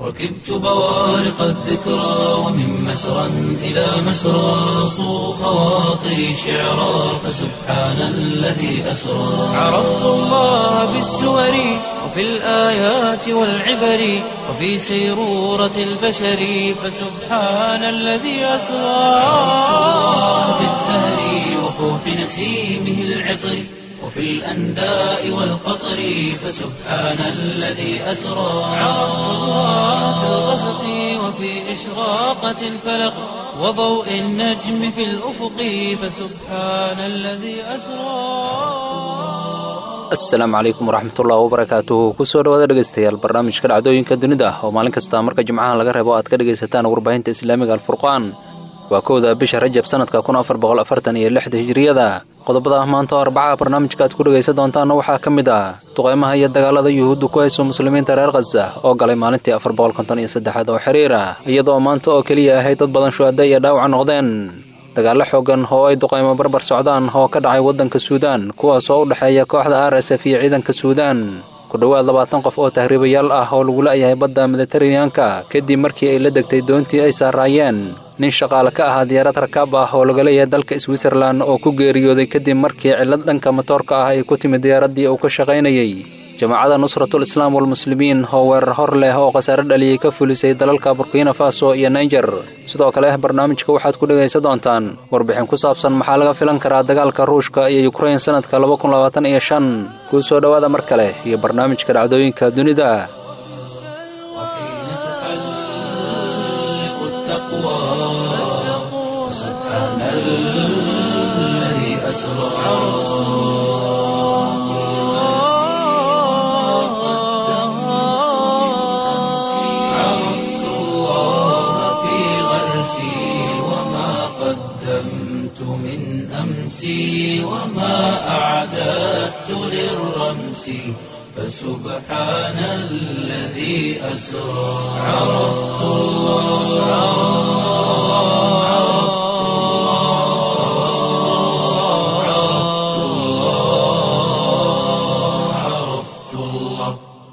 ركبت بوارق الذكرى ومن مسرى إلى مسرى صو خواطري شعرا فسبحان الذي أسرى عرفت الله بالسور وفي الآيات والعبر وفي سيرورة البشر فسبحان الذي أسرى في الزهر وفوح نسيمه العطر وفي الأنداء والقطر فسبحان الذي أسرى عرفت الله في الغسق وفي إشراقة الفلق وضوء النجم في الأفق فسبحان الذي أسرى asalaamu calaykum waraxmatullahi wabarakaatuhu kusoo dhawaada dhegeystayaal barnaamijka dhacdooyinka dunida oo maalin kasta marka jimcaha laga reebo aad ka dhegaysataan warbaahinta islaamiga alfurqaan waa kowda bisha rajab sanadka kun afar boqol afartan iyo lixda hijiriyada qodobada maanta oo arbacaha barnaamijka aad ku dhegaysan doontaanna waxaa ka mid ah duqeymaha iyo dagaalada yuhuudda ku hayso muslimiinta reer khaza oo galay maalintii afar boqol konton iyo saddexaad oo xiriir ah iyadoo maanta oo keliya ahay dad badan shuhada iyo dhaawac noqdeen dagaallo xoogan oo ay duqaymo barbar socdaan oo ka dhacay waddanka suudaan kuwaas oo u dhexeeya kooxda r s f iyo ciidanka suudaan ku dhowaad labaatan qof oo tahriibayaal ah oo lagu la'yahay badda mediteraneanka kadib markii ay la degtay doontii ay saaraayeen nin shaqaale ka ahaa diyaarad rakaab ah oo laga leeyahay dalka switzerlan oo ku geeriyooday kadib markii cillad dhanka matoorka ah ay ku timid diyaaraddii uu ka shaqaynayey jamaacada nusratul islaam walmuslimiin oo weerar hor leh oo khasaare dhaliyey ka fulisay dalalka burkina faso iyo naijer sidoo kale barnaamijka waxaad ku dhegaysan doontaan warbixin ku saabsan maxaa laga filan karaa dagaalka ruushka iyo yukrain sannadka laba kun labaatan iyo shan kuu soo dhowaada mar kale iyo barnaamijka dhacdooyinka dunida عرفت الله في غرسي وما قدمت من أمسي وما أعددت للرمس فسبحان الذي أسرى عرفت الله عرفت الله عرفت الله عرفت الله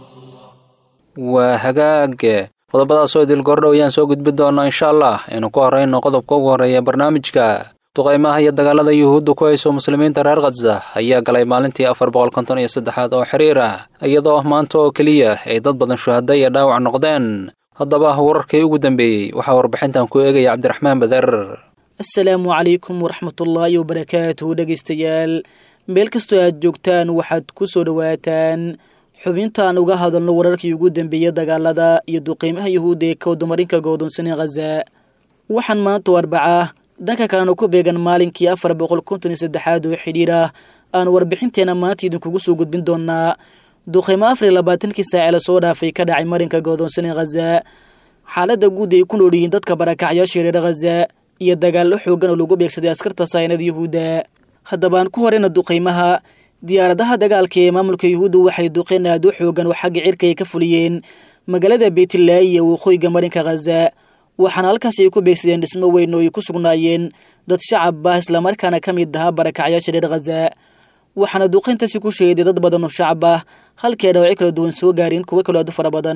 waa hagaage qodobadaasoo idil gordhow ayaan soo gudbin doonaa insha allah aynu ku horrayno qodobka ugu horreeya barnaamijka duqaymaha iyo dagaalada yuhuudda ku hayso muslimiinta reer khaza ayaa galay maalintii afar boqol konton iyo saddexaad oo xiriir ah iyadoo maanta oo keliya ay dad badan shuhada iyo dhaawac noqdeen haddaba wararkii ugu dambeeyey waxaa warbixintan ku eegaya cabdiraxmaan bader asalaamu calaykum waraxmatullaahi wabarakaatuhu dhegaystayaal meel kastoo aad joogtaan waxaad ku soo dhowaataan xubintaan uga hadalno wararkii ugu dambeeyey dagaalada iyo duqeymaha yuhuudda ee kawdamarinka go'doonsanee khaza waxaan maanta oo arbaca dhanka kalena ku beegan maalinkii afar boqol konton iyo saddexaad oo xidhiir ah aan warbixinteena maanta idinkugu soo gudbin doonaa duqeymo afar iyo labaatankii saace lasoo dhaafay ka dhacay marinka go'doonsanee khaza xaaladda guud ay ku nool yihiin dadka barakacyaasha reer khaza iyo dagaallo xoogan oo lagu beegsaday askarta saynada yuhuudda haddaba aan ku horeyna duqeymaha diyaaradaha dagaalka ee maamulka yuhuudda waxay duqeen aad u xoogan oo xagga cirka ay ka fuliyeen magaalada beytlaahi iyo waqooyiga marinka khaza waxaana halkaas ay ku beegsadeen dhismo weyn oo ay ku sugnaayeen dad shacab ah islamarkaana ka mid ahaa barakacyaasha reer khaza waxaana duqeyntaasi ku sheeday dad badan oo shacab ah halkee dhaawacyo kala duwan soo gaareen kuwo kaloo aad u fara badan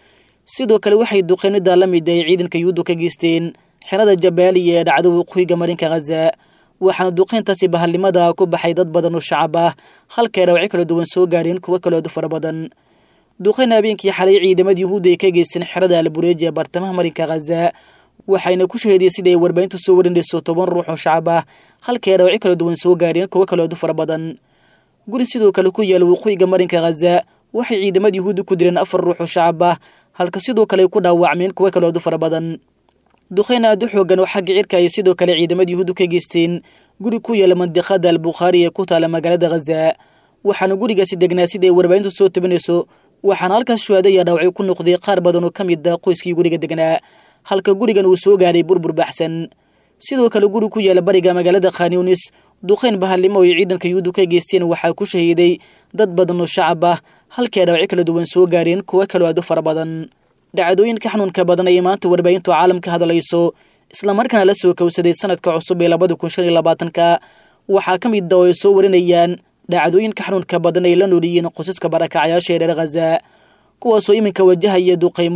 sidoo kale waxay duqeynada la mid ay ciidanka yuhuuddu ka geysteen xerada jabaaliya ee dhacda waqooyiga marinka khaza waxaana duqeyntaasi bahalnimada ku baxay dad badan oo shacab ah halkay dhaawacyo kala duwan soo gaareen kuwo kaloo aad u fara badan duqeyn habeenkii xalay ciidamada yuhuudda ay ka geysteen xerada albureeji ee bartamaha marinka khaza waxayna ku shaheediyey sida ay warbaahintu soo warinayso toban ruux oo shacab ah halkay dhaawacyo kala duwan soo gaareen kuwo kaloo aad u fara badan guri sidoo kale ku yaala waqooyiga marinka khaza waxay ciidamada yuhuudda ku direen afar ruux oo shacab ah halka sidoo kale ay ku dhaawacmeen kuwo kaloo aad u fara badan duqeyn aad u xoogan oo xagga cirka ay sidoo kale ciidamada yuhuuddu ka geysteen guri ku yaala mandiqada albukhaari ee ku taala magaalada khaza waxaana gurigaasi degnaa sida ay warbaahintu soo tabinayso waxaana halkaas shuhaada ayaa dhaawacyo ku noqday qaar badan oo ka mid ah qoyskii guriga degnaa halka gurigan uu soo gaaray burbur baxsan sidoo kale guri ku yaala bariga magaalada khanyunis duqeyn bahalnimo ay ciidanka yuhuuddu ka geysteen waxaa ku shahiiday dad badan oo shacab ah halkay dhaawacyo kala duwan soo gaareen kuwo kaloo aad u fara badan dhacdooyinka xanuunka badan ayay maanta warbaahintu caalamka hadlayso islamarkaana la soo kowsaday sanadka cusub ee labada kun shan iyo labaatanka waxaa ka mid a oo ay soo warinayaan dhacdooyinka xanuunka badan ay la noolyihiin qosaska barakacyaasha ee reer khaza kuwaasoo iminka wajahaya duqaymo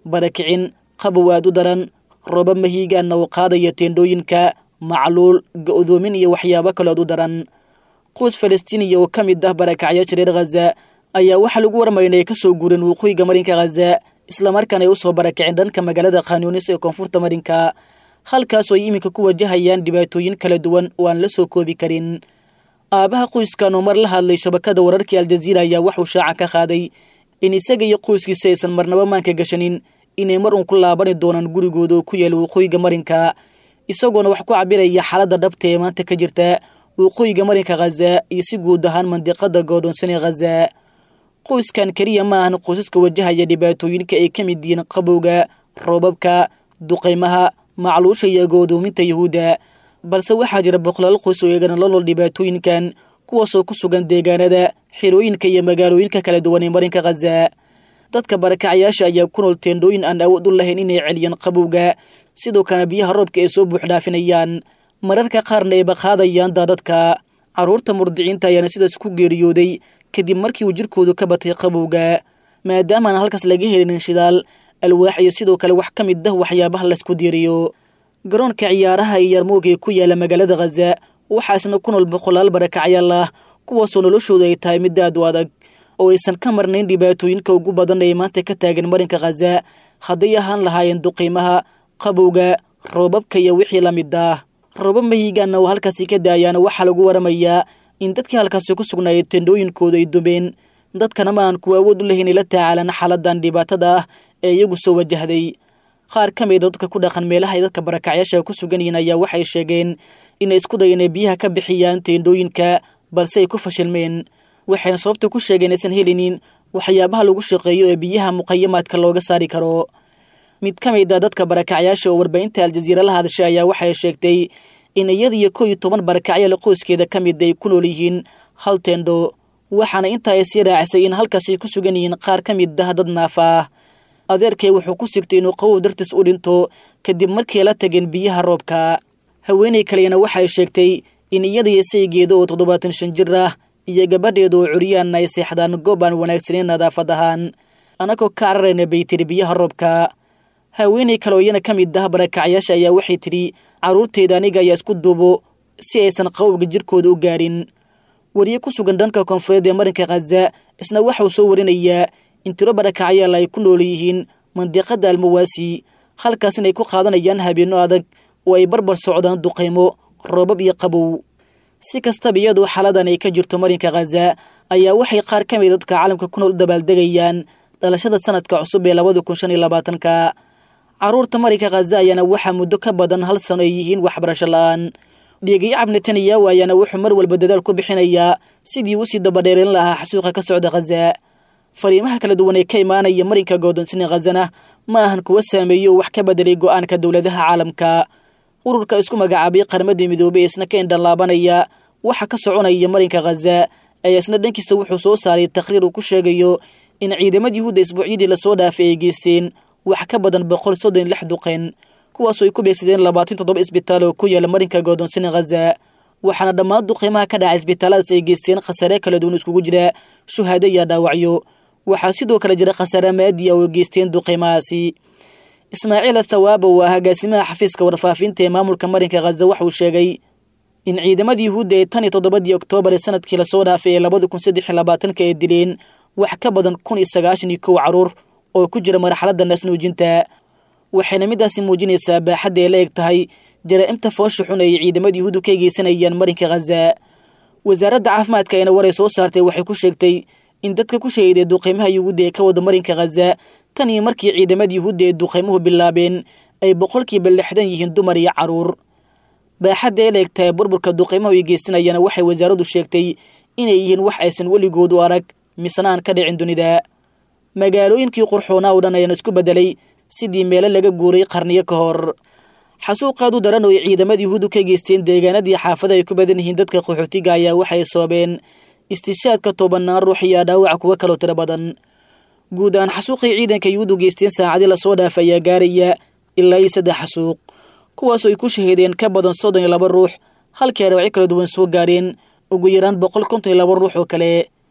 barakicin qabow aad u daran roobab mahiigaanna uu qaadaya teendhooyinka macluul ga-doomin iyo waxyaabo kalood u daran quus falastiiniya oo ka mid ah barakacyaasha reer khaza ayaa waxaa lagu warmaya inay ka soo guureen waqooyiga marinka khaza islamarkaana ay u soo barakiceen dhanka magaalada khanyunis ee koonfurta marinka halkaasoo ay iminka ku wajahayaan dhibaatooyin kala duwan oo aan la soo koobi karin aabaha qoyskan oo mar la hadlay shabakada wararkii aljaziira ayaa waxuu shaaca ka qaaday in isaga iyo qoyskiisa aysan marnaba maanka gashanin inay mar uun ku laabani doonaan gurigooda oo ku yaala waqooyiga marinka isagoona wax ku cabiraya xaaladda dhabta ee maanta ka jirta waqooyiga marinka khaza iyo si guud ahaan mandiqada goodoonsan ee khaza qoyskan keliya ma ahan qoysaska wajahaya dhibaatooyinka ay ka mid yihiin qabowga roobabka duqaymaha macluusha iyo goodoominta yuhuudda balse waxaa jira boqolaal qoys oo eegana lalol dhibaatooyinkan kuwaasoo ku sugan deegaanada xirooyinka iyo magaalooyinka kala duwan ee marinka khaza dadka barakacyaasha ayaa ku nool teendhooyin aan awood u lahayn inay celiyaan qabowga sidoo kalena biyaha roobka ay soo buux dhaafinayaan mararka qaarna ayba qaadayaan daadadka carruurta murdiciinta ayaana sidaas ku geeriyooday kadib markii uu jirkoodu ka batay qabowga maadaamaan halkaas laga helinin shidaal alwaax iyo sidoo kale wax ka mid ah waxyaabaha laysku diiriyo garoonka ciyaaraha iyo yarmuug ee ku yaala magaalada khaza waxaasna ku nool boqolaal barakacyaal ah kuwaasoo noloshoodu ay tahay mid aad u adag oo aysan ka marnayn dhibaatooyinka ugu badan ee maanta ka taagan marinka khaza hadday ahaan lahaayeen duqiimaha qabowga roobabka iyo wixii la mid ah roobab mahiigaanna oo halkaasi ka daayaana waxaa lagu waramayaa in dadkii halkaasi ku sugnaayay tendhooyinkooda ay dumeen dadkana ma aan kuwa awood u lahayn ay la tacaalaan xaaladan dhibaatada ah ee iyagu soo wajahday qaar ka mida dadka ku dhaqan meelaha ay dadka barakacyaasha ku sugan yihiin ayaa waxay sheegeen inay isku dayeen inay biyaha ka bixiyaan teendhooyinka balse ay ku fashilmeen waxayna sababta ku sheegeen aysan helinin waxyaabaha lagu shaqeeyo ee biyaha muqayamaadka looga saari karo mid ka mid a dadka barakacyaasha oo warbaahinta aljaziira la hadashay ayaa waxay sheegtay in iyada iyo koo iyo toban barakacyaal qoyskeeda ka mid ay ku nool yihiin hal teendho waxaana intaa ay sii raacisay in halkaasay ku sugan yihiin qaar ka mid ah dad naafa ah adeerkay wuxuu ku sigtay inuu qabow dartiis u dhinto kadib markii la tageen biyaha roobka haweenay kalena waxay sheegtay in iyada iyo saygeeda oo toddobaatan shan jir ah iyo gabadheeda oo curyaanna ay seexdaan goob aan wanaagsaneyn nadaafad ahaan anagoo ka cararayna bay tiri biyaha roobka haweenay kale oo iyana ka mid ah barakacyaasha ayaa waxay tidhi carruurteyda aniga ayaa isku duubo si aysan qabowga jirkooda u gaarin wariye ku sugan dhanka koonfureed ee marinka khaza isna waxauu soo warinayaa in tiro barakacyaal ay ku nool yihiin mandiqada almawaasi halkaas inay ku qaadanayaan habeenno adag oo ay barbar socdaan duqaymo roobab iyo qabow si kastaba iyadoo xaaladan ay ka jirto marinka khaza ayaa waxay qaar ka mid dadka caalamka ku nool u dabaaldegayaan dhalashada sanadka cusub ee labada kun shan iyo labaatanka carruurta marinka khaza ayaana waxaa muddo ka badan hal sano ay yihiin waxbarasho la-aan dhiegayacab netanyahu ayaana wuxuu mar walba dadaal ku bixinayaa sidii usii dabadheereyn lahaa xasuuqa ka socda khaza fariimaha kala duwan ee ka imaanaya marinka goodonsina khazana ma ahan kuwa saameeyo wax ka bedelay go-aanka dowladaha caalamka ururka isku magacaabay qarmadii midoobey isna ka indhalaabanaya waxa ka soconaya marinka khaza ayaa isna dhankiisa wuxuu soo saaray taqhriir uu ku sheegayo in ciidamada yuhuudda isbuucyadii lasoo dhaafay ay geysteen wax ka badan boqol soddon lix duqeyn kuwaasoo ay ku beegsadeen labaatan toddoba isbitaal oo ku yaala marinka goodonsina khaza waxaana dhammaan duqeymaha ka dhacay isbitaalladaas ay geysteen khasaare kala duwan iskugu jira shuhaado iyo dhaawacyo waxaa sidoo kale jira khasaare maadiya oo geysteen duqeymahaasi ismaaciil athawaaba oo ah agaasimaha xafiiska warfaafinta ee maamulka marinka khaza waxauu sheegay in ciidamada yuhuudda ee tan iyo toddobadii oktoobar ee sanadkii lasoo dhaafay ee labada kun saddex iyo labaatanka ay dileen wax ka badan kun iyo sagaashan iyo kow carruur oo ku jira marxaladda naasnuujinta waxayna midaasi muujinaysaa baaxadda ay la eg tahay jaraa'imta foosha xun ay ciidamada yuhuuddu ka geysanayaan marinka khaza wasaaradda caafimaadka ayna waray soo saartay waxay ku sheegtay in dadka ku shahiday duqeymaha yuhuudda ee ka wada marinka khaza tan iyo markii ciidamada yuhuudda ee duqeymuhu bilaabeen ay boqolkiiba lixdan yihiin dumar iyo carruur baaxadda ay la eg tahay burburka duqeymahu ay geysanayana waxay wasaaraddu sheegtay inay yihiin wax aysan weligood u arag misna aan ka dhicin dunida magaalooyinkii qurxoonaa oo dhan ayaana isku beddelay sidii meelo laga guuray qarniyo ka hor xasuuqaad u daran oo ay ciidamada yuhuuddu ka geysteen deegaanadii xaafada ay ku badan yihiin dadka qaxootiga ayaa waxay soobeen istishaadka tobanaan ruux iyo dhaawaca kuwo kaloo tiro badan guud ahaan xasuuqay ciidanka yuhuuddu geysteen saacadii lasoo dhaafa ayaa gaaraya ilaa iyo saddex xasuuq kuwaasoo ay ku shahiideen ka badan soddon iyo laba ruux halkii ay dhaawacyo kala duwan soo gaareen ugu yaraan boqol konton iyo laba ruux oo kale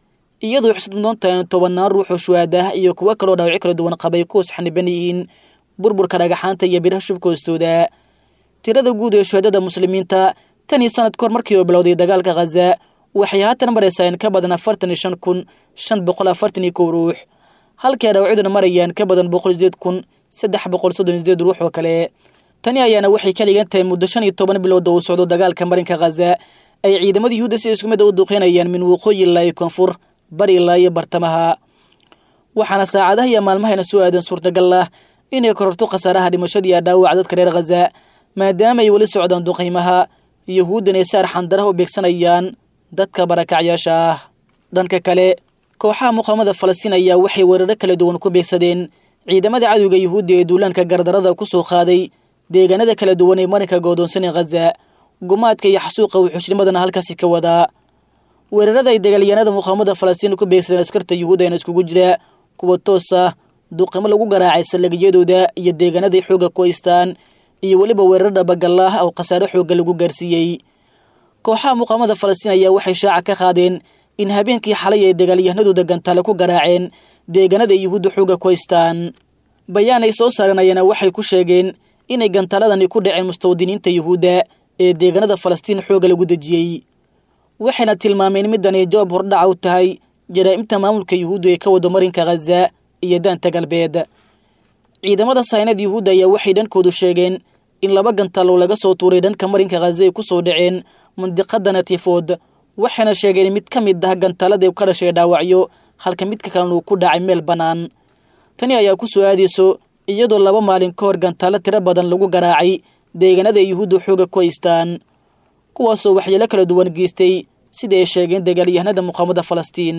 iyadoo xusad mudantahay tobannaan ruux oo shuhaad ah iyo kuwo kaloo dhaawacyo kala duwan qabay kuwas xaniban yihiin burburka dhagaxaanta iyo biraha shubka hoostooda tirada guud ee shuhadada muslimiinta tan iyo sanad kahor markii uu bilowday dagaalka khaza waxay haatan maraysaa in ka badan afartan iyo shan kun shan boqol afartan iyo kow ruux halkii ay dhaawacyaduna marayaan ka badan boqol sideed kun saddex boqol soddon iyo sideed ruux oo kale tani ayaana waxay ka dhigan tahay muddo shan iyo toban bilood oo uu socdo dagaalka marinka khaza ay ciidamada yuhuudda si isku mid a u duqeynayaan min waqooyi ilaa iyo koonfur bari ilaa iyo bartamaha waxaana saacadaha iyo maalmahayna soo aadan suurtagal ah inay kororto khasaaraha dhimashadii dhaawaca dadka reer khaza maadaama ay weli socdaan duqaymaha yuhuuddan ay saar xandaraha u beegsanayaan dadka barakacyaasha ah dhanka kale kooxaha muqaamada falastiin ayaa waxay weeraro kala duwan ku beegsadeen ciidamada cadowga yuhuudda ee duulaanka gardarada ku soo qaaday deegaanada kala duwan ee marinka goodoonsan ee khaza gumaadka iyo xasuuqa wuxuushnimadana halkaasi ka wadaa weerarada ay dagaalyahanada muqaamada falastiin ku beegsadeen askarta yuhuudda eena iskugu jira kuwa toos ah duqimo lagu garaacay saldhigyadooda iyo deegaanaday xoogga ku haystaan iyo weliba weerar dhabagallah oo khasaare xoogga lagu gaarsiiyey kooxaha muqaamada falastiin ayaa waxay shaaca ka qaadeen in habeenkii xalay ay dagaalyahanadooda gantaale ku garaaceen deegaanada yuhuudda xoogga ku haystaan bayaan ay soo saareen ayaana waxay ku sheegeen inay gantaaladani ku dhaceen mustawdiniinta yuhuudda ee deegaanada falastiin xoogga lagu dejiyey waxayna tilmaameen middan ay jawaab hordhaca u tahay jaraa'imta maamulka yuhuudda ee ka wado marinka khaza iyo daanta galbeed ciidamada saynad yuhuudda ayaa waxay dhankoodu sheegeen in laba gantaalo laga soo tuuray dhanka marinka khaza ay ku soo dhaceen mandiqada natifood waxayna sheegeen mid ka mid ah gantaalada ka dhashay dhaawacyo halka midka kalena uu ku dhacay meel bannaan tani ayaa ku soo aadayso iyadoo laba maalin ka hor gantaalo tiro badan lagu garaacay deegaanada yuhuudda xooga ku haystaan kuwaasoo waxyeelo kala duwan geystay sida ay sheegeen dagaalyahanada muqaamada falastiin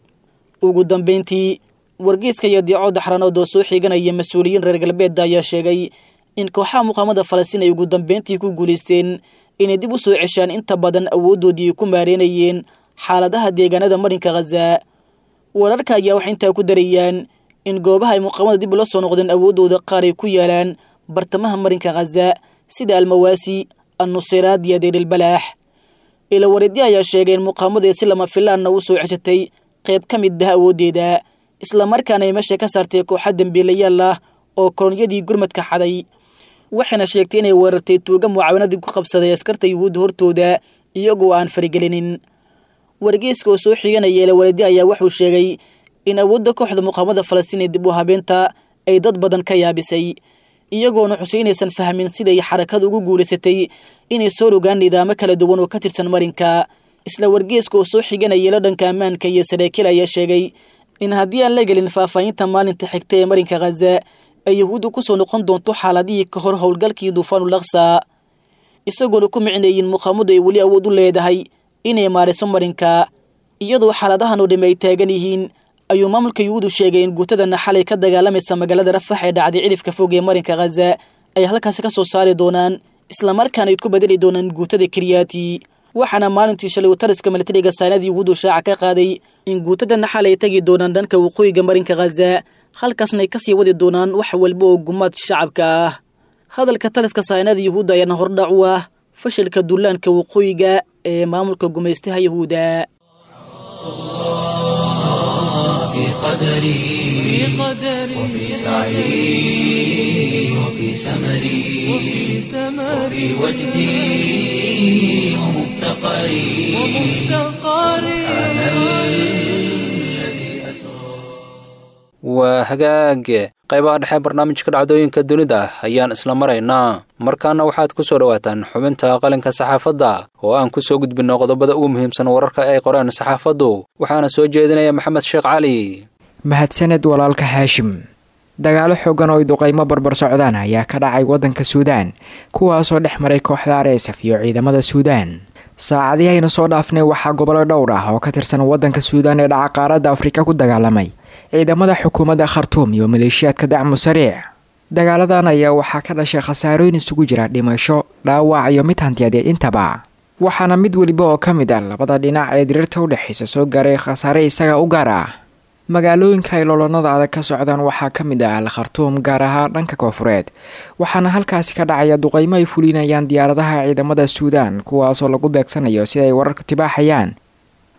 ugu dambeyntii wargeyska iyo diico daxranood oo soo xiganaya mas-uuliyiin reer galbeedda ayaa sheegay in kooxaha muqaamada falastiin ay ugu dambeyntii ku guulaysteen inay dib u soo ceshaan inta badan awooddoodii ay ku maareynayeen xaaladaha deegaanada marinka khaza wararka ayaa waxay intaa ku darayaan in goobaha ay muqaamada dib ula soo noqdeen awooddooda qaar ay ku yaalaan bartamaha marinka khaza sida almawaasi annusiraad iyo deerilbalaax ilawareedya ayaa sheegay in muqaamadae si lama filaanna u soo ceshatay qayb ka mid ah awooddeeda islamarkaana ay meesha ka saartay kooxa dembiilayaal ah oo kolonyadii gurmadka xaday waxayna sheegtay inay weerartay tuuga mucaawanadii ku qabsaday askarta yuhuudda hortooda iyagoo aan farigelinin wargeyska oo soo xiganaya ilawareedya ayaa wuxuu sheegay in awoodda kooxda muqaamada falastiin ee dib u habeenta ay dad badan ka yaabisay iyagoona xuseynaysan fahmin siday xarakadu ugu guulaysatay inay soo rogaan nidaamo kala duwan oo ka tirsan marinka isla wargeeska oo soo xiganaya ilo dhanka ammaanka iyo saraakiil ayaa sheegay in haddii aan la gelin faahfaahinta maalinta xigta ee marinka khaza ay yuhuuddu ku soo noqon doonto xaaladihii ka hor howlgalkii duufaanul aqsa isagoona ku micnayin muqaamadu ay weli awood u leedahay inay maariso marinka iyadoo xaaladahan oo dhamme ay taagan yihiin ayuu maamulka yuhuudu sheegay in guutadana xalay ka dagaalamaysa magaalada rafax ee dhacday cidhifka fog ee marinka khaza ay halkaasi ka soo saari doonaan islamarkaana ay ku bedeli doonaan guutada kiriyaati waxaana maalintii shalay tariska milatariga saanada yuhuudu shaaca ka qaaday in guutadana xalay tagi doonaan dhanka waqooyiga marinka khaza halkaasna ay kasii wadi doonaan wax walba oo gumaad shacabka ah hadalka taliska saanada yuhuudda ayaana hordhac u ah fashilka duulaanka waqooyiga ee maamulka gumaystaha yuhuudda في قدري وفي سعي وفي سمري وفي وجدي ومفتقري سبحان الذي أسرى waa hagaage qaybaha dhexe barnaamijka dhacdooyinka dunida ayaan isla maraynaa markaana waxaad ku soo dhowaataan xubinta qalinka saxaafadda oo aan ku soo gudbinno qodobada ugu muhiimsan wararka ay qoreen saxaafaddu waxaana soo jeedinaya maxamed sheekh cali mahadsaned walaalka haashim dagaalo xoogan oo ay duqaymo barbar socdaan ayaa ka dhacay waddanka suudaan kuwaasoo dhex maray kooxda areesaf iyo ciidamada suudaan saacadihii ayna soo dhaafnay waxaa gobollo dhowr ah oo ka tirsan waddanka suudaan ee dhaca qaaradda afrika ku dagaalamay ciidamada xukuumadda khartuum iyo maleeshiyaadka dacmu sariic dagaaladan ayaa waxaa ka dhashay khasaarooyin isugu jira dhimasho dhaawac iyo mid hantiyadeed intaba waxaana mid weliba oo ka mid ah labada dhinac ee diriirta u dhexaysa soo gaaray khasaare isaga u gaar ah magaalooyinka ay loolonada adag ka socdaan waxaa ka mid ah al khartuum gaar ahaan dhanka koofureed waxaana halkaasi ka dhacaya duqaymo ay fulinayaan diyaaradaha ciidamada suudaan kuwaasoo lagu beegsanayo sida ay wararku tibaaxayaan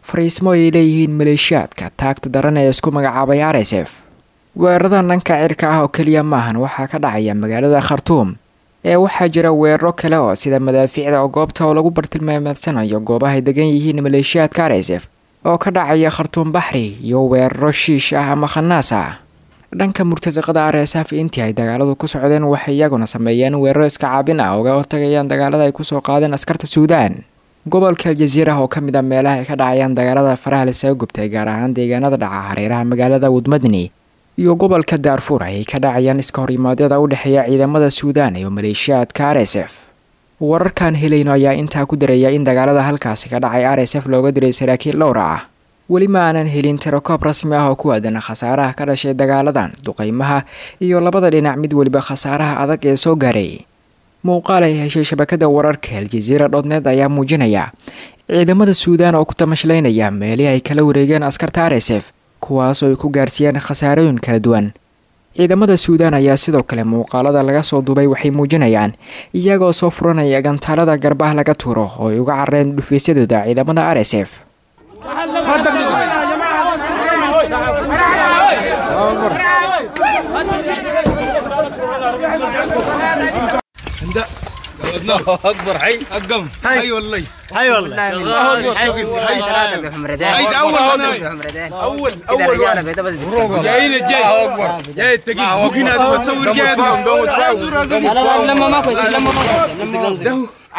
fariismo ay leeyihiin maleeshiyaadka taagta daran ee isku magacaabay r s f weeraradan dhanka cirka ah oo keliya maahan waxaa ka dhacaya magaalada khartuum ee waxaa jira weeraro kale oo sida madaafiicda oo goobta oo lagu bartilmaameedsanayo goobahay degan yihiin maleeshiyaadka r s f oo ka dhacaya khartuum baxri iyo weeraro shiish ah ama khanaas ah dhanka murtasaqada r s f intii ay dagaaladu ku socdeen waxay iyaguna sameeyeen weeraro iska caabin ah uga hortagayaan dagaalada ay kusoo qaadeen askarta suudaan gobolka aljaziira oo ka mid a meelaha ay ka dhacayaan dagaalada faraha lisaga gubtay gaar ahaan deegaanada dhaca hareeraha magaalada wadmadni iyo gobolka daarfuur ayay ka dhacayaan iska horimaadyada u dhexeeya ciidamada suudaan iyo maleeshiyaadka r s f wararkaan helayno ayaa intaa ku daraya in dagaalada halkaasi ka dhacay r s f looga diray saraakiil dhowra ah weli ma aanan helin tirakoob rasmi ah oo ku aadan khasaaraha ka dhashay dagaaladan duqeymaha iyo labada dhinac mid weliba khasaaraha adag ee soo gaaray muuqaal ay heshay shabakada wararka aljaziira dhodneed ayaa muujinaya ciidamada suudaan oo ku tamashlaynaya meelihii ay kala wareegeen askarta r s f kuwaasoo ay ku gaarsiiyeen khasaarooyin kala duwan ciidamada suudaan ayaa sidoo kale muuqaalada laga soo duubay waxay muujinayaan iyagoo soo furanaya gantaalada garbaha laga tuuro oo ay uga carareen dhufaysyadooda ciidamada r s f الله اكبر حي اقم حي والله حي والله هيدا اول اول اول واحد جايين الجاي الله اكبر جاي التقيل ممكن هذا تصور جاي لما ما كويس لما ما كويس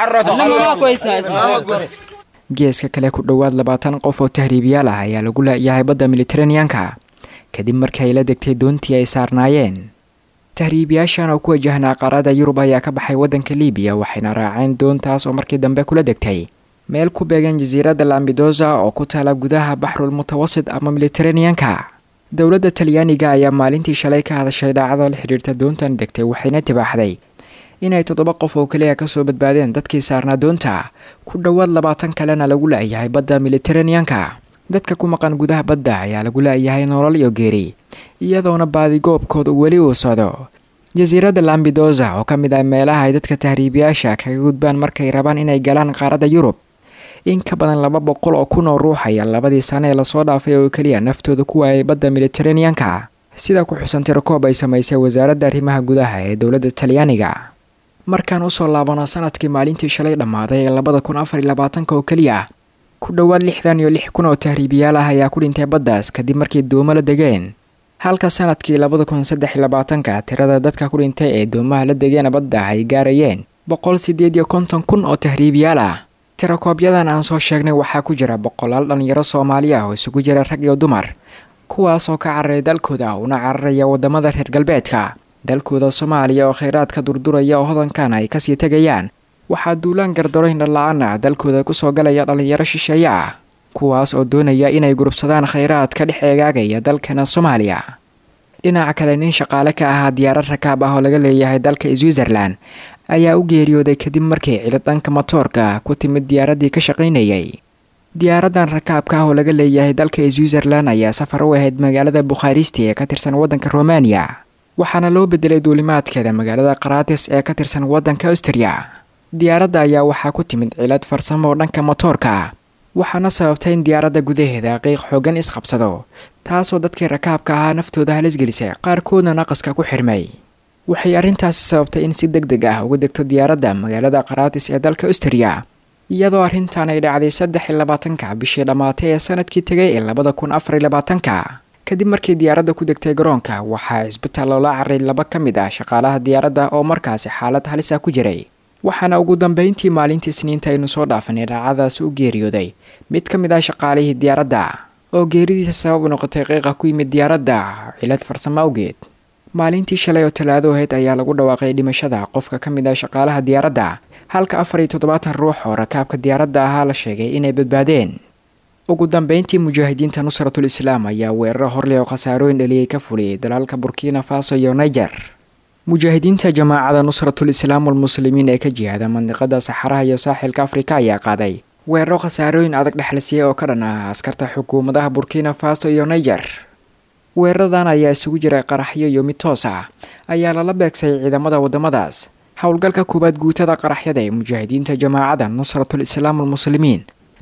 لما ما كويس الله اكبر geeska kale ku dhowaad labaatan qof oo tahriibiyaal ah ayaa lagu laayahay badda militeraneanka kadib markii ay la degtay doontii ay saarnaayeen tahriibiyaashan oo ku wajahnaa qaarada yurub ayaa ka baxay waddanka libiya waxayna raaceen doontaas oo markii dambe kula degtay meel ku beegan jasiiradda lambidosa oo ku taala gudaha baxrul mutawasit ama militeraneanka dowladda talyaaniga ayaa maalintii shalay ka hadashay dhaacada la xidhiirta doontan degtay waxayna tibaaxday inay toddoba qof oo keliya kasoo badbaadeen dadkii saarnaa doonta ku dhowaad labaatan kalena lagu la-yahay badda militeraneanka dadka ku maqan gudaha badda ayaa lagu la-yahay nolol iyo geeri iyadoona baadigoobkooda weli uu socdo jasiiradda lambidosa oo ka mid ah meelaha ay dadka tahriibiyaasha kaga gudbaan markay rabaan inay galaan qaaradda yurub in ka badan laba boqol oo kun oo ruux ayaa labadii sano ee lasoo dhaafay oo keliya naftooda ku waayay badda militeraneanka sida ku xusan tirakoob ay samaysay wasaaradda arrimaha gudaha ee dowladda talyaaniga markaan usoo laabano sanadkii maalintii shalay dhammaaday ee labada kun afar iyo labaatanka oo keliya ku dhowaad lixdan iyo lix kun oo tahriibiyaal ah ayaa ku dhintay baddaas kadib markii doomo la degeen halka sanadkii labada kun saddex iyo labaatanka tirada dadka ku dhintay ee doomaha la degeen badda ay gaarayeen boqol sideed iyo konton kun oo tahriibiyaal ah tirakoobyadan aan soo sheegnay waxaa ku jira boqolaal dhalinyaro soomaali ah oo isugu jira rag iyo dumar kuwaas oo ka cararay dalkooda una cararaya wadamada reer galbeedka dalkooda soomaaliya oo kheyraadka durduraya oo hodankan ay kasii tegayaan waxaa duulaan gardaroyn dhalla-aan ah dalkooda kusoo galaya dhalinyaro shisheeye ah kuwaas oo doonaya inay gurubsadaan kheyraadka dhex eegaagaya dalkana soomaaliya dhinaca kale nin shaqaale ka ahaa diyaarad rakaab ah oo laga leeyahay dalka switzerlan ayaa u geeriyooday kadib markii cilad dhanka matoorka ku timid diyaaraddii ka shaqaynayay diyaaradan rakaabka ah oo laga leeyahay dalka switzerlan ayaa safar u ahayd magaalada bukhaaristi ee ka tirsan waddanka romaniya waxaana loo bedelay duulimaadkeeda magaalada karatis ee ka tirsan waddanka austriya diyaaradda ayaa waxaa ku timid cilad farsamo oo dhanka matoorka waxaana sababtay in diyaaradda gudaheeda qiiq xoogan isqabsado taasoo dadkii rakaabka ahaa naftooda halisgelisay qaarkoodna naqaska ku xirmay waxay arrintaasi sababtay in si deg deg ah uga degto diyaaradda magaalada karatis ee dalka austriya iyadoo arrintan ay dhacday saddex iyo labaatanka bishii dhammaatay ee sanadkii tegay ee labada kun afar iyo labaatanka kadib markii diyaaradda ku degtay garoonka waxaa cisbitaal loola caray laba ka mid ah shaqaalaha diyaaradda oo markaasi xaalad halisa ku jiray waxaana ugu dambeyntii maalintii isniinta aynu soo dhaafanay dhaacadaasi u geeriyooday mid ka mid ah shaqaalihii diyaaradda oo geeridiisa sabab u noqotay qiiqa ku yimid diyaaradda cilad farsamo awgeed maalintii shalay oo talaado ahayd ayaa lagu dhawaaqay dhimashada qofka ka mid ah shaqaalaha diyaaradda halka afar iyo toddobaatan ruux oo rakaabka diyaaradda ahaa la sheegay inay badbaadeen ugu dambeyntii mujaahidiinta nusratul islaam ayaa weeraro horleh oo khasaarooyin dhaliyay ka fuliyay dalalka burkina faso iyo niger mujaahidiinta jamaacada nusratul islaam walmuslimiin ee ka jihaada mandiqada saxaraha iyo saaxilka afrika ayaa qaaday weeraro khasaarooyin adag dhexlasiya oo ka dhan ah askarta xukuumadaha burkina faso iyo niger weeraradan ayaa isugu jiray qaraxyo iyo mid toos ah ayaa lala beegsay ciidamada wadamadaas howlgalka koowaad guutada qaraxyada ee mujaahidiinta jamaacada nusratul islaam walmuslimiin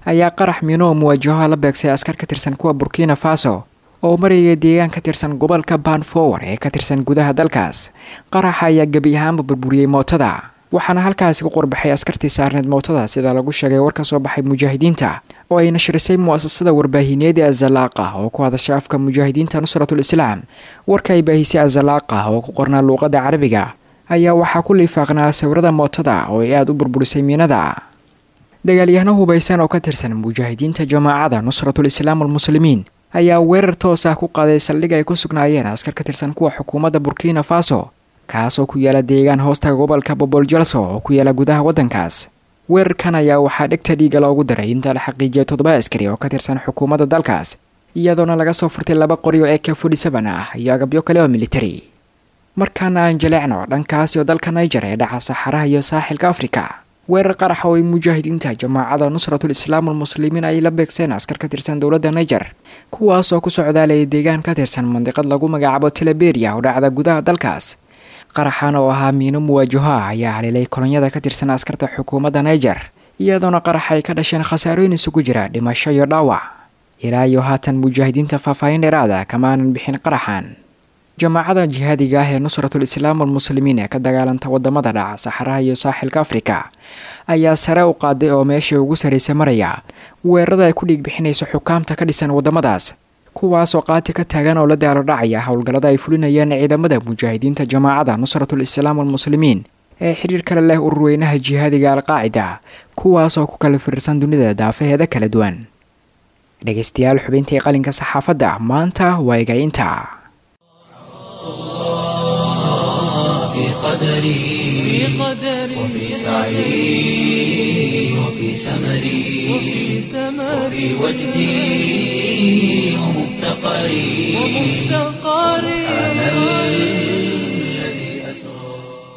ayaa qarax miino oo muwaajaho la beegsay askar ka tirsan kuwa burkina faso oo maraya deegaan ka tirsan gobolka banfower ee ka tirsan gudaha dalkaas qaraxa ayaa gebi ahaanba burburiyey mootada waxaana halkaasi ku qorbaxay askartii saarneed mootada sida lagu sheegay war ka soo baxay mujaahidiinta oo ay nashrisay mu'asasada warbaahineed ee azalaaqa oo ku hadashay afka mujaahidiinta nusratul islaam warka ay baahisay azalaaqa oo ku qornaa luuqada carabiga ayaa waxaa ku liifaaqnaa sawirada mootada oo ay aada u burburisay miinada dagaalyahano hubaysan oo ka tirsan mujaahidiinta jamaacada nusratul islaam almuslimiin ayaa weerar toos ah ku qaaday saldhig ay ku sugnaayeen askar ka tirsan kuwa xukuumadda burkina faso kaasoo ku yaala deegaan hoosta gobolka boboljalso oo ku yaala gudaha waddankaas weerarkan ayaa waxaa dhegta dhiiga loogu daray inta la xaqiijiyay toddoba askari oo ka tirsan xukuumadda dalkaas iyadoona laga soo furtay laba qori oo eka fudhisaban ah iyo agabyo kale oo militari markaana aan jaleecno dhankaasi oo dalka niger ee dhaca saxaraha iyo saaxilka afrika weerar qaraxa oo ay mujaahidiinta jamaacada nusratul islaam almuslimiin ay la beegseen askar ka tirsan dowladda niger kuwaasoo ku socdaalaya deegaan ka tirsan mandiqad lagu magacaabo teleberia oo dhacda gudaha dalkaas qaraxan oo ahaa miino muwaajaho ah ayaa haleelay kolonyada ka tirsan askarta xukuumadda niger iyadoona qarax ay ka dhasheen khasaarooyin isugu jira dhimasho iyo dhaawac ilaa iyo haatan mujaahidiinta faahfaahin dheeraada kama aanan bixin qaraxan jamaacada jihaadiga ah ee nusratul islaam almuslimiin ee ka dagaalanta wadamada dhaca saxaraha iyo saaxilka afrika ayaa sare u qaaday oo meeshai ugu saraysa maraya weerarada ay ku dhiig bixinayso xukaamta ka dhisan wadamadaas kuwaasoo qaati ka taagan oo la daalo dhacaya howlgallada ay fulinayaan ciidamada mujaahidiinta jamaacada nusratul islaam almuslimiin ee xidhiir kale leh ururweynaha jihaadiga alqaacida kuwaasoo ku kala firirsan dunida daafaheeda kala duwan dhegaystayaal xubintii qalinka saxaafadda maanta waa egaynta في قدري وفي سعي وفي سمري وفي وجدي ومفتقري سبحان الذي أسرى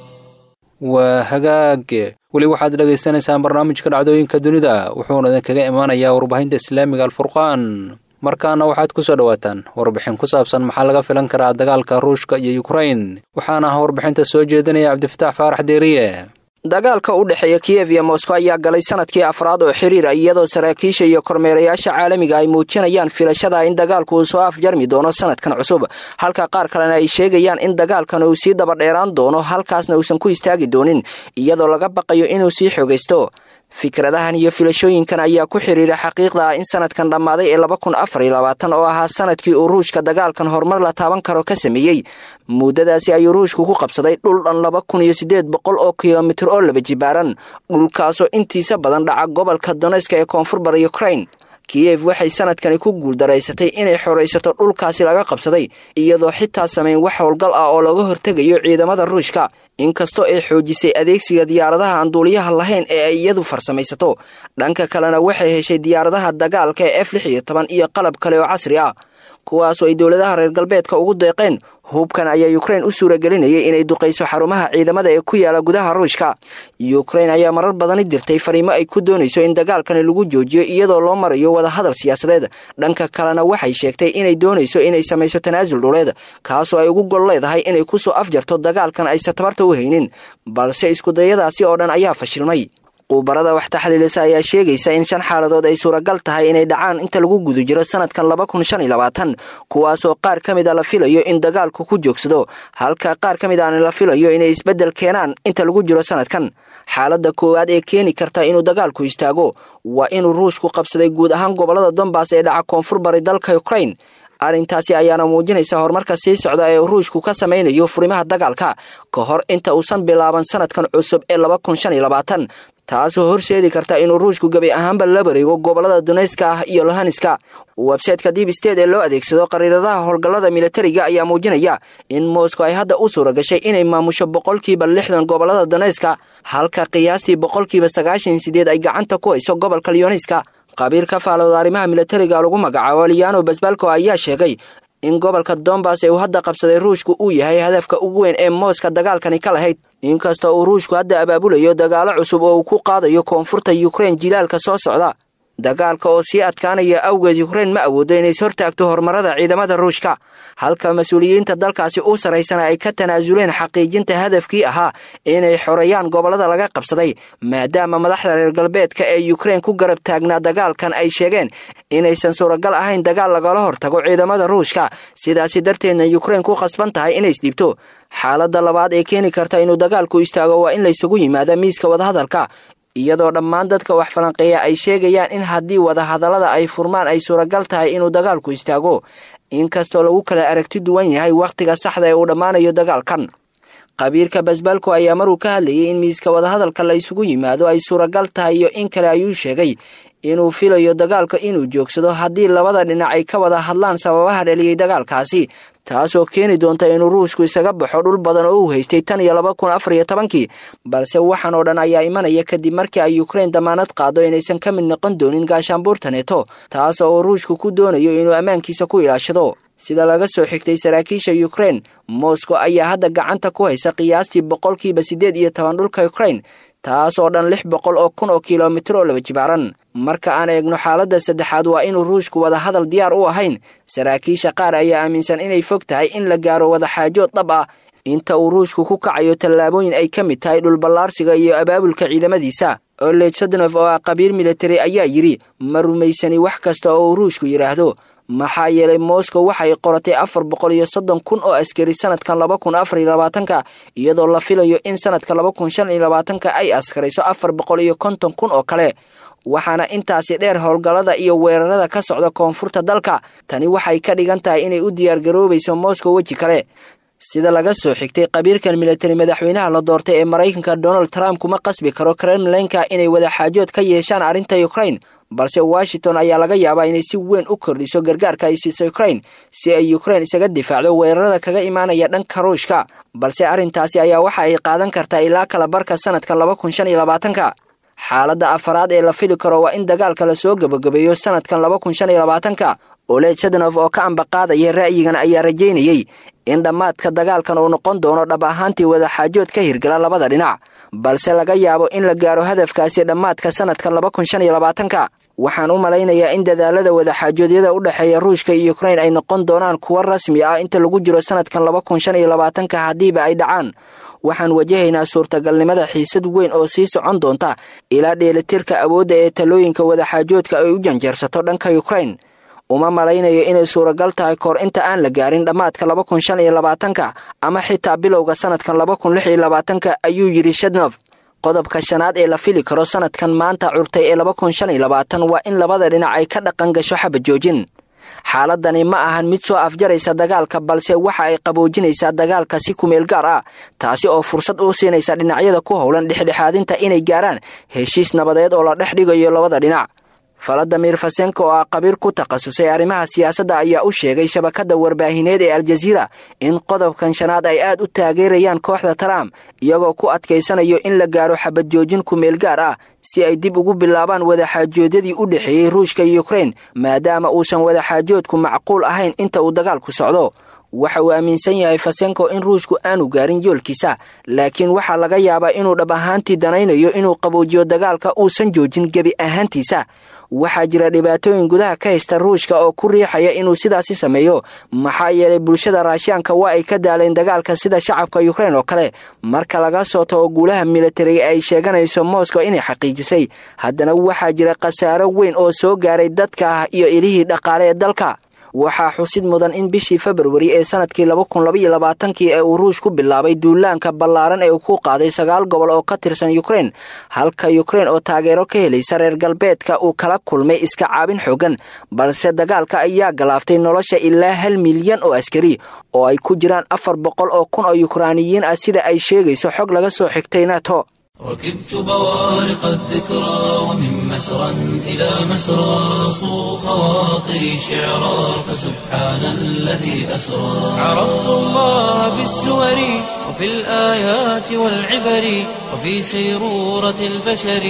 waa hagaag weli waxaad dhagaysanaysaan barnaamijka dhacdooyinka dunida wuxuuna idinkaga imaanayaa warbaahinta islaamiga alfurqaan markaana waxaad ku soo dhowaataan warbixin ku saabsan maxaa laga filan karaa dagaalka ruushka iyo yukrain waxaana ah warbixinta soo jeedinaya cabdifatax faarax deeriye dagaalka u dhexeeya kiyev iyo moskow ayaa galay sanadkii afraad oo xiriir ah iyadoo saraakiisha iyo kormeerayaasha caalamiga ay muujinayaan filashada in dagaalku uu soo afjarmi doono sanadkan cusub halka qaar kalena ay sheegayaan in dagaalkan uu sii dabadheeraan doono halkaasna uusan ku istaagi doonin iyadoo laga baqayo inuu sii xoogaysto fikradahan iyo filashooyinkan ayaa ku xiriira xaqiiqda ah in sanadkan dhammaaday ee laba kun afar iyo labaatan oo ahaa sanadkii uu ruushka dagaalkan horumar la taaban karo ka sameeyey muddadaasi ayuu ruushku ku qabsaday dhul dhan laba kun iyo siddeed boqol oo kilomitir oo laba jibaaran dhulkaasoo intiisa badan dhaca gobolka doneska ee koonfur bara ukrain kiyev waxay sanadkani ku guuldaraysatay inay xoraysato dhulkaasi laga qabsaday iyadoo xitaa samayn wax howlgal ah oo laga hortegayo ciidamada ruushka inkastoo ay xoojisay adeegsiga diyaaradaha aan duuliyaha lahayn ee ay iyadu farsamaysato dhanka kalena waxay heshay diyaaradaha dagaalka ee f lix iyo toban iyo qalab kale oo casri ah kuwaasoo ay dowladaha reer galbeedka ugu deeqeen hubkan ayaa ukrain u suuragelinayay inay duqayso xarumaha ciidamada ee ku yaala gudaha ruushka ukrain ayaa marar badani dirtay fariimo ay ku doonayso in dagaalkani lagu joojiyo iyadoo loo marayo wadahadal siyaasadeed dhanka kalena waxay sheegtay inay doonayso inay samayso tanaasul dhuleed kaasoo ay ugu gol leedahay inay kusoo afjarto dagaalkan aysan tabarta u haynin balse iskudayadaasi oo dhan ayaa fashilmay quubarada wax taxliilisa ayaa sheegaysa in shan xaaladood ay suuragal tahay inay dhacaan inta lagu guda jiro sanadkan laba kun shan iyo labaatan kuwaasoo qaar ka mid a la filayo in dagaalku ku joogsado halka qaar ka mid aana la filayo inay isbeddel keenaan inta lagu jiro sanadkan xaaladda koowaad ee keeni karta inuu dagaalku istaago waa inuu ruushku qabsaday guud ahaan gobollada donbass ee dhaca koonfur bari dalka ukrain arrintaasi ayaana muujinaysa horumarka sii socda ee ruushku ka samaynayo furimaha dagaalka ka hor inta uusan bilaaban sanadkan cusub ee laba kun shan iyo labaatan taasoo horseedi karta inuu ruushku gebi ahaanba la wareego gobollada doneyska ah iyo lohanska websayteka dib state ee loo adeegsado qariiradaha howlgallada militariga ayaa muujinaya in moscow ay hadda u suura gashay inay maamusho boqolkiiba lixdan gobollada doneyska halka qiyaastii boqolkiiba sagaashan sideed ay gacanta ku hayso gobolka lyoniska qabiir ka faalooda arrimaha militariga lagu magacaabo liano basbalko ayaa sheegay in gobolka dombas ee uu hadda qabsaday ruushku uu yahay hadafka ugu weyn ee mooska dagaalkani ka lahayd inkastoo uu ruushku hadda abaabulayo dagaalo cusub oo uu ku qaadayo koonfurta yukrain jilaalka soo socda dagaalka oo sii adkaanaya awgeed yukrain ma awoodo inays hortaagto horumarada ciidamada ruushka halka mas-uuliyiinta dalkaasi u saraysana ay ka tanaasuleen xaqiijinta hadafkii ahaa inay xoreeyaan gobollada laga qabsaday maadaama madaxda reer galbeedka ee yukrain ku garab taagnaa dagaalkan ay sheegeen inaysan suuragal ahayn dagaal lagala hortago ciidamada ruushka sidaasi darteedna yukrain ku khasban tahay inay isdhibto xaaladda labaad ee keeni karta inuu dagaalku istaago waa in laysugu yimaada miiska wadahadalka iyadoo dhammaan dadka wax falanqeeya ay sheegayaan in haddii wadahadallada ay furmaan ay suuragal tahay inuu dagaalku istaago inkastoo lagu kala aragti duwan yahay wakhtiga saxda ee uu dhammaanayo dagaalkan qabiirka basbalko ayaa maruu ka hadlayay in miiska wadahadalka la isugu yimaado ay suuragal tahay iyo in kale ayuu sheegay inuu filayo dagaalka inuu joogsado haddii labada dhinac ay ka wada hadlaan sababaha dhaliyey dagaalkaasi taasoo keeni doonta inuu ruushku isaga baxo dhul badan oo uu haystay tan iyo laba kun afar iyo tobankii balse waxaan oo dhan ayaa imanaya kadib markii ay yukrain damaanad qaado inaysan ka mid noqon doonin gaashaanbuurta neeto taas oo ruushku ku doonayo inuu ammaankiisa ku ilaashado sida laga soo xigtay saraakiisha yukrain moscow ayaa hadda gacanta ku haysa qiyaastii boqolkiiba siddeed iyo toban dhulka yukrain taas oo dhan lix boqol oo kun oo kilomitir oo laba jibaaran marka aan eegno xaaladda saddexaad waa inuu ruushku wadahadal diyaar u ahayn saraakiisha qaar ayaa aaminsan inay fog tahay in la gaaro wadaxaajood dhab ah inta uu ruushku ku kacayo tallaabooyin ay ka mid tahay dhulballaarsiga iyo abaabulka ciidamadiisa olej sadnof oo ah qabiir militari ayaa yidhi ma rumaysani wax kasta oo uu ruushku yidhaahdo maxaa yeelay moscow waxay qoratay afar boqol iyo soddon kun oo askari sanadkan laba kun afar iyo labaatanka iyadoo la filayo in sanadka laba kun shan iyo labaatanka ay askarayso afar boqol iyo konton kun oo kale waxaana intaasi dheer howlgallada iyo weerarada ka socda koonfurta dalka tani waxay ka dhigan tahay inay u diyaargaroobayso moscow weji kale sida laga soo xigtay qabiirkan militari madaxweynaha la doortay ee maraykanka donald trump kuma qasbi karo kremlinka inay wadaxaajood ka yeeshaan arrinta yukrain balse washington ayaa laga yaabaa inay si weyn u kordhiso gargaarka ay siiso yukrain si ay yukrain isaga difaacdo weerarada kaga imaanaya dhanka ruushka balse arrintaasi ayaa waxa ay qaadan kartaa ilaa kala barka sanadkan laba kun shan iyo labaatanka xaaladda afaraad ee la fili karo waa in dagaalka la soo gebagabeeyo sanadkan laba kun shan iyo labaatanka olej sadanof oo ka ambaqaadaya ra'yigan ayaa rajaynayey in dhammaadka dagaalkan uu noqon doono dhab ahaantii wadaxaajood ka hirgala labada dhinac balse laga yaabo in la gaaro hadafkaasi dhammaadka sanadkan laba kun shan iyo labaatanka waxaan u malaynayaa in dadaalada wadaxaajoodyada u dhexeeya ruushka iyo yukrain ay noqon doonaan kuwo rasmi ah inta lagu jiro sanadkan laba kun shan iyo labaatanka haddiiba ay dhacaan waxaan wajahaynaa suurtagalnimada xiisad weyn oo sii socon doonta ilaa dheelitirka awoodda ee talooyinka wadaxaajoodka ay u janjeersato dhanka yukrain uma malaynayo inay suuragal tahay kahor inta aan la gaarin dhammaadka laba kun shan iyo labaatanka ama xitaa bilowga sanadkan laba kun lix iyo labaatanka ayuu yidhi shadnof qodobka shanaad ee la fili karo sanadkan maanta curtay ee laba kun shan iyo labaatan waa in labada dhinac ay ka dhaqan gasho xaba joojin xaaladani ma ahan mid soo afjaraysa dagaalka balse waxa ay qaboojinaysaa dagaalka si kumeel gaar ah taasi oo fursad u siinaysa dhinacyada ku howlan dhexdhexaadinta inay gaaraan heshiis nabadeed oo la dhex dhigayo labada dhinac faladamir fasenko oo ah qabiir ku takhasusay arrimaha siyaasadda ayaa u sheegay shabakadda warbaahineed ee aljaziira in qodobkan shanaad ay aad u taageerayaan kooxda trump iyagoo ku adkaysanayo in la gaaro xabad joojin kumeel gaar ah si ay dib ugu bilaabaan wadaxaajoodyadii u dhexeeyey ruushka iyo yukrain maadaama uusan wadaxaajoodku macquul ahayn inta uu dagaalku socdo waxa uu aaminsan yahay fasenko in ruushku aanu gaarin yoolkiisa laakiin waxaa laga yaabaa inuu dhab ahaantii danaynayo inuu qaboojiyo dagaalka uusan joojin gebi ahaantiisa waxaa jira dhibaatooyin gudaha ka haysta ruushka oo ku riixaya inuu sidaasi sameeyo maxaa yeelay bulshada raashiyaanka waa ay ka daaleen dagaalka sida shacabka yukrain oo kale marka laga soo tago guulaha militariga ay sheeganayso moscow inay xaqiijisay haddana waxaa jira khasaaro weyn oo soo gaaray dadka ah iyo ilihii dhaqaale ee dalka waxaa xusid mudan in bishii februari ee sanadkii laba kun labaiyo labaatankii ee uu ruush ku bilaabay duulaanka ballaaran ee uu ku qaaday sagaal gobol oo ka tirsan yukrain halka yukrain oo taageero ka helaysa reer galbeedka uu kala kulmay iska caabin xoogan balse dagaalka ayaa galaaftay nolosha ilaa hal milyan oo askari oo ay ku jiraan afar boqol oo kun oo yukraaniyiin ah sida ay sheegayso xog laga soo xigtay nato ركبت بوارق الذكرى ومن مسرى إلى مسرى صو خواطري شعرا فسبحان الذي أسرى عرفت الله بالسور وفي الآيات والعبر وفي سيرورة البشر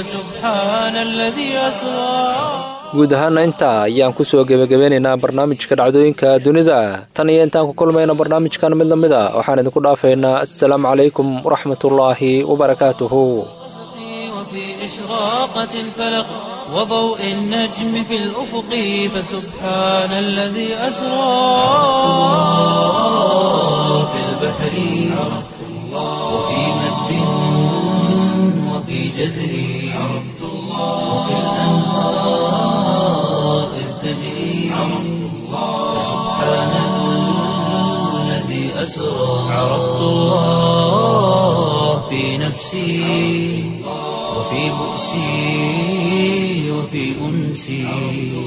فسبحان الذي أسرى guud ahaana intaa ayaan kusoo gebagabeynaynaa barnaamijka dhacdooyinka dunida tan iyo intaan ku kulmayna barnaamijkan mid lamid a waxaan idinku dhaafaynaa assalaamu calaykum waraxmatullaahi wabarakaatuhu وفي إشراقة الفلق وضوء النجم في الأفق فسبحان الذي أسرى في البحر وفي مد وفي جزر وفي الأنهار إذ تجري فسبحان الذي أسرى عرفت الله في نفسي وفي بؤسي وفي أنسي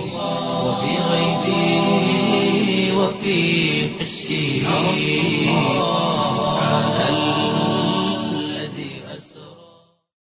وفي غيبي وفي حسي